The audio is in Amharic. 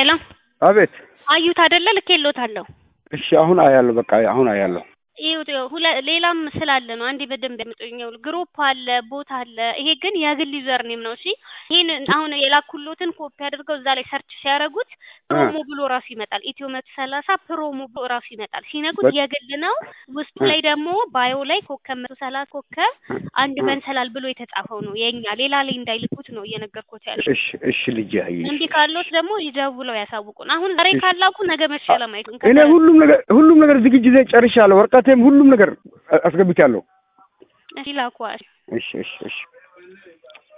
ሄሎ አቤት። አዩት አይደለ? ልኬልዎታለሁ። እሺ አሁን አያለሁ። በቃ አሁን አያለሁ። ይኸው ይኸው ሁለ ሌላም ስላለ ነው። አንዴ በደንብ ያምጡኝ። ግሩፕ አለ፣ ቦት አለ። ይሄ ግን የግል ዩዘር ኔም ነው። እሺ ይሄን አሁን የላኩሎትን ኮፒ አድርገው እዛ ላይ ሰርች ሲያደርጉት ፕሮሞ ብሎ ራሱ ይመጣል። ኢትዮ መቶ ሰላሳ ፕሮሞ ብሎ ራሱ ይመጣል። ሲነኩት በ- የግል ነው። ውስጡ ላይ ደግሞ ባዮ ላይ ኮከብ መቶ ሰላሳ ኮከብ አንድ መንሰላል ብሎ የተጻፈው ነው የኛ። ሌላ ላይ እንዳይልኩት ነው እየነገርኩት ያለው። እሺ እሺ ልጄ አየሽ። እንዲህ ካሎት ደግሞ ይደውለው ያሳውቁን። አሁን ዛሬ ካላኩ ነገ መቼ ለማየቱን እኔ ሁሉም ነገር ሁሉም ነገር ዝግጅት ጨርሻለሁ። ወረቀቴም ሁሉም ነገር አስገብቻለሁ። ይላኳል። እሺ እሺ እሺ